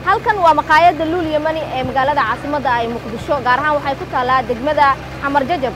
halkan waa maqaayadda luul yamani ee magaalada caasimadda ay muqdisho gaar ahaan waxay ku taallaa degmada xamar jajab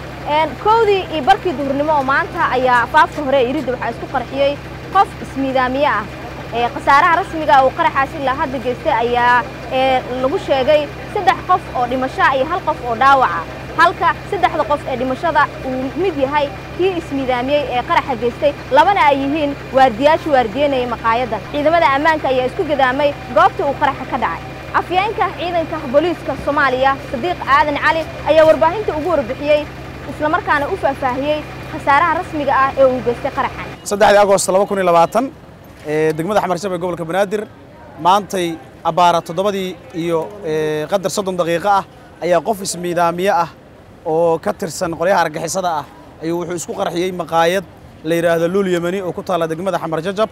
kowdii iyo barkii duhurnimo oo maanta ayaa afaafka hore ee iridda waxaa isku qarxiyey qof ismiidaamiye ah khasaaraha rasmiga uu qaraxaasi ilaa hadda geystay ayaa lagu sheegay saddex qof oo dhimasho iyo hal qof oo dhaawaca halka saddexda qof ee dhimashada uu mid yahay kii ismiidaamiyey ee qaraxa geystay labana ay yihiin waardiyaashii waardiyeynayay maqaayaddan ciidamada ammaanka ayaa isku gadaamay goobtii uu qaraxa ka dhacay afyeenka ciidanka booliiska soomaaliya sadiiq aadan cali ayaa warbaahinta ugu warbixiyey islamarkaana u faahfaahiyey khasaaraha rasmiga ah ee uu geystay qaraxan saddexdii agost laba kun iyo labaatan degmada xamarjab ee gobolka banaadir maantay abbaara toddobadii iyo qadar soddon daqiiqo ah ayaa qof ismiidaamiye ah oo ka tirsan qolyaha argixisada ah ayuu wuxuu isku qarxiyey maqaayad la yidhaahdo luul yemani oo ku taalla degmada xamar jajab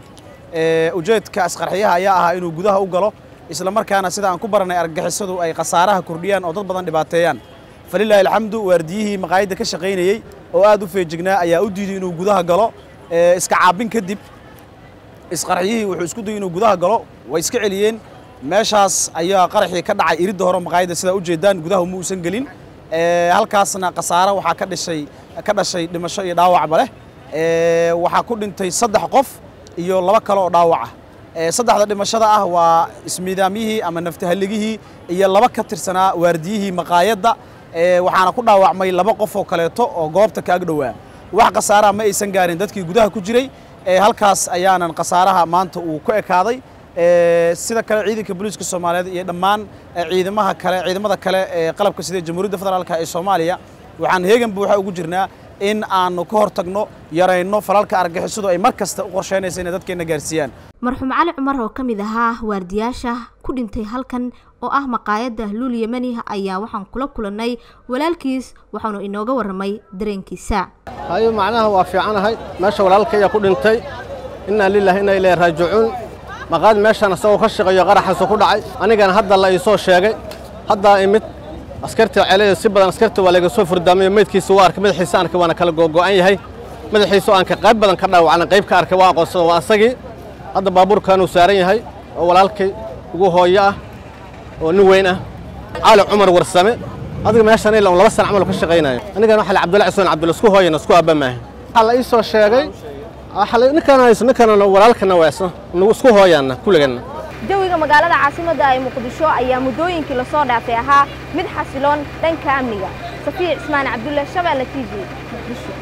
ujeedka isqarxiyaha ayaa ahaa inuu gudaha u galo isla markaana sida aan ku baranay argixisadu ay khasaaraha kordhiyaan oo dad badan dhibaateeyaan falilaahi alxamdu waardiyihii maqaayadda ka shaqaynayey oo aad u feejignaa ayaa u diiday inuu gudaha galo iska caabin kadib isqarxiyihii wuxuu isku dayay inuu gudaha galo way iska celiyeen meeshaas ayaa qaraxii ka dhacay iridda hore maqaayadda sidaa u jeedaan gudaha uma uusan gelin halkaasna khasaaro waxaa ka dhashay ka dhashay dhimasho iyo dhaawacba leh waxaa ku dhintay saddex qof iyo laba kale oo dhaawaca saddexda dhimashada ah waa ismiidaamyihii ama naftahalligihii iyo laba ka tirsanaa waardiyihii maqaayadda waxaana ku dhaawacmay laba qof oo kaleeto oo goobta ka agdhowaa wax khasaaraha ma aysan gaarin dadkii gudaha ku jiray halkaas ayaanan khasaaraha maanta uu ku ekaaday sida kale ciidanka booliiska soomaaliyeed iyo dhammaan ciidamaha kale ciidamada kale ee qalabka sida jamhuuriyadda federaalka ee soomaaliya waxaan heegan buuxa ugu jirnaa in aanu ka hor tagno yarayno falalka argixisadu ay mar kasta u qorsheynaysa inay dadkeenna gaarsiiyaan marxuum cali cumar oo ka mid ahaa waardiyaasha ku dhintay halkan oo ah maqaayadda luul yemani ayaa waxaan kula kulannay walaalkiis waxaanu inooga warramay dareenkiisa hayo macnaha waa fiicanahay meesha walaalkayaa ku dhintay innaa lilahi inna ilayhi raajicuun maqaad meeshaan isagoo ka shaqeeyo qaraxasu ku dhacay anigana hadda la ii soo sheegay haddaa imid askartii celaya si badan askartii waa laga soo furdaamayo meydkiisa waa arkay madaxiisa arkay waana kala googo'an yahay madaxiisa aan ka qayb badan ka dhaawacna qayb ka arkay waa aqoonsada waa asagii hadda baabuurkaanuu saaran yahay oo walaalkay ugu hooyo ah oo nin weyn ah cali cumar warsame adiga meeshaan ilaa laba sana camal ka shaqaynayo anigana waxa la cabdulla cismaan cabdulla isku hooyana isku abba maahan waxaa la ii soo sheegay ninkaan hayso ninkaan walaalkana weesna nagu isku hooyaana kulliganna jawiga magaalada caasimadda ee muqdisho ayaa muddooyinkii lasoo dhaafay ahaa mid xasiloon dhanka amniga safiya cismaan cabdulle shabeelle t v muqdisho